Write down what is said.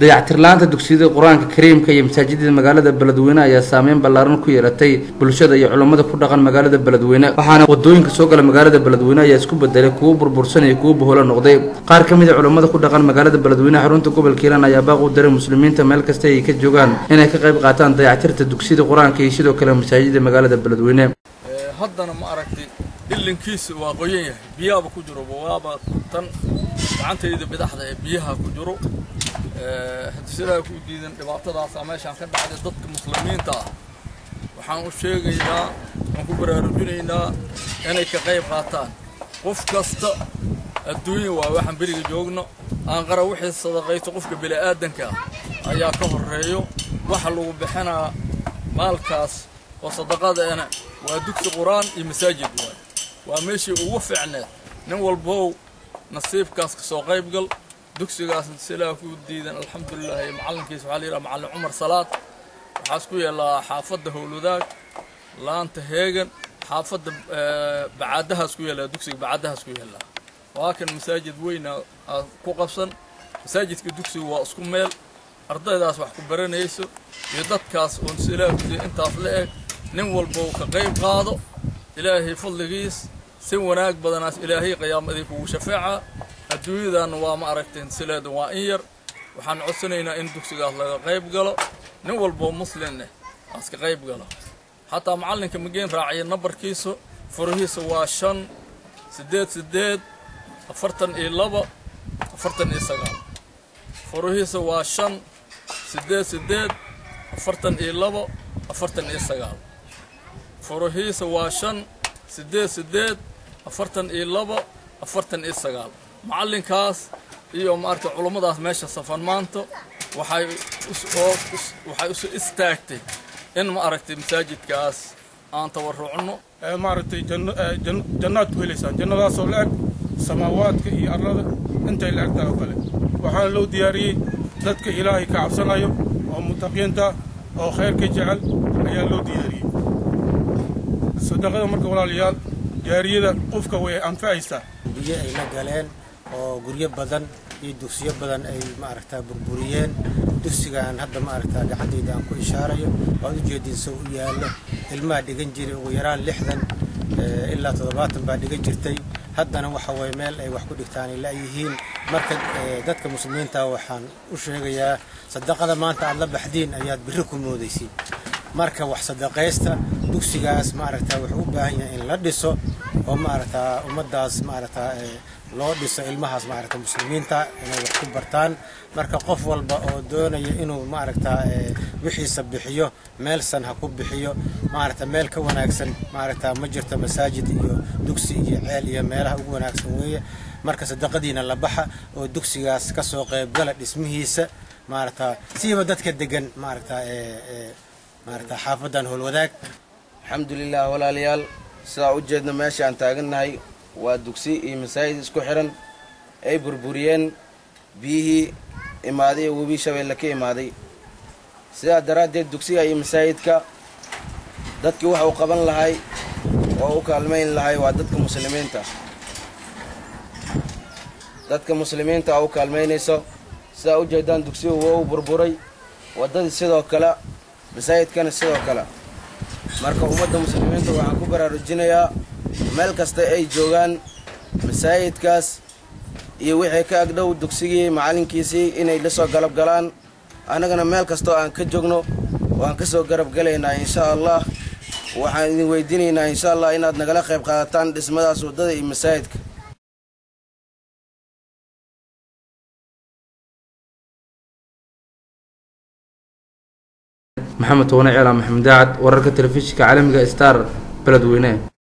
dayactirla-aanta dugsiyada qur-aanka kariimka iyo masaajidada magaalada beledweyne ayaa saameyn ballaaran ku yeelatay bulshada iyo culammada ku dhaqan magaalada beledweyne waxaana wadooyinka soo gala magaalada beledweyne ayaa isku bedelay kuwo burbursan iyo kuwo boholo noqday qaar ka mid a culammada ku dhaqan magaalada beledweyne xarunta gobolka hiiraan ayaa baaq u diray muslimiinta meel kasta ay ka joogaan inay ka qayb qaataan dayactirta dugsiyada qur-aanka iyo sidoo kale masaajida magaalada beledweyne haddana ma aragtay ilinkiisa waa qoyan yahay biyaaba ku jiro waaba tan gacantayda bidaxda ee biyaha ku jiro hadisilaha ku diidan dhibaatadaasa meeshaan ka dhacday dadka muslimiinta ah waxaan u sheegaynaa waan ku baraarujinaynaa inay ka qayb qaataan qof kasta adduunya waa waxaan beriga joogno aan qara wixii sadaqaysto qofka bini'aadanka ah ayaa ka horreeyo waxa lagu bixinaa maalkaas oo sadaqadeena waa dugsi qur-aan iyo masaajid waay waa meeshii ugu fiicneed nin walbow nasiibkaas ka soo qayb gal dugsigaas silaa ku diidan alxamdulilah iyo macallinkiisa waxaa la yidhaha macallin cumar salaad waxaas ku yaallaa xaafadda howlwadaag laanta heegan xaafadda bacaadahaas ku yaallaa dugsiga bacaadahaas ku yaallaa waa kan masaajid weyna ku qabsan masaajidka dugsiga waa isku meel ardaydaas wax ku baranayso iyo dadkaas oon silaa ku diidan intaas la eg nin walbow ka qayb qaado ilaahay fadligiis si wanaag badanaas ilaahay qiyaamadii kugu shafeeca adduunyadan waa ma aragteen sileeda waa in yar waxaan codsanaynaa in dugsigaas laga qayb galo nin walboo muslimneh aas ka qayb galo xataa macallinka mageen raaciya nambarkiisa furihiisa waa shan siddeed siddeed afartan iyo laba afartan iyo sagaal furihiisa waa shan siddeed siddeed afartan iyo laba afartan iyo sagaal furihiisa waa shan siddeed siddeed afartan iyo laba afartan iyo sagaal macallinkaas iyo maaragtay culummadaas meesha safan maanta waxay waxay isu istaagtay in ma aragtay masaajidkaas aan tabarucno maaragtay jannaad ku helaysaan jannadaasoo la eg samaawaadka iyo arlada intay la egtahay oo kale waxaana loo diyaariyey dadka ilaahay ka cabsanayo oo mutaqiinta oo khayrka jecel ayaa loo diyaariyey sadaqada marka walaalayaal jaariyada qofka way anfacaysaa biyo ay la galeen oo guryo badan iyo dugsiyo badan ay maaragtaa burburiyeen dugsigaan hadda maaragtaa gacantayda aan ku ishaarayo waad ujeediin sow u yaallo ilmaha dhigan jiray ugu yaraan lixdan ilaa toddobaatan baa dhigan jirtay haddana waxa waye meel ay wax ku dhigtaan ay la'yihiin marka dadka muslimiinta waxaan u sheegayaa sadaqada maanta aad la baxdiin ayaad birri ku moodaysiin marka wax sadaqaysta dugsigaas maaragtaa wuxuu u baahan yahay in la dhiso oo maaragtaa ummaddaas maaragtaa loo dhiso ilmahaas maaragta muslimiinta inay wax ku bartaan marka qof walba oo doonaya inuu maaragtaa wixiisa bixiyo meelsan ha ku bixiyo maaragta meel ka wanaagsan maaragtaa ma jirto masaajid iyo dugsi iyo ceel iyo meelaha ugu wanaagsan weeye marka sadaqadiina la baxa oo dugsigaas ka soo qaybgala dhismihiisa maaragtaa siiba dadka degan maaragtaa maaragtaa xaafadan howlwadaag alxamdulilah walaalayaal sidaa u jeedna meesha aan taagannahay waa dugsi iyo masaajid isku xihan ay burburiyeen biyihii imaaday ee webii shabeelle ka imaaday sidaa daraaddeed dugsiga iyo masaajidka dadkii waxa uu qaban lahay oo u kaalmayn lahay waa dadka muslimiinta dadka muslimiinta oo u kaalmaynayso sidaa u jeedaan dugsigu waa u burburay waddadii sidoo kale masaajidkana sidoo kale marka ummadda muslimiinta waxaan ku baraarujinayaa meel kasta ay joogaan masaajidkaas iyo wixii ka agdhow dugsigii macallinkiisii inay la soo galab galaan annagana meel kastoo aan ka joogno waan ka soo garab galaynaa insha allah waxaan idin weydiinaynaa insha allah inaad nagala qayb qaadataan dhismadaas waddada iyo masaajidka maxamed toone ceela maxamed daacad wararka telefishinka caalamiga star beledweyne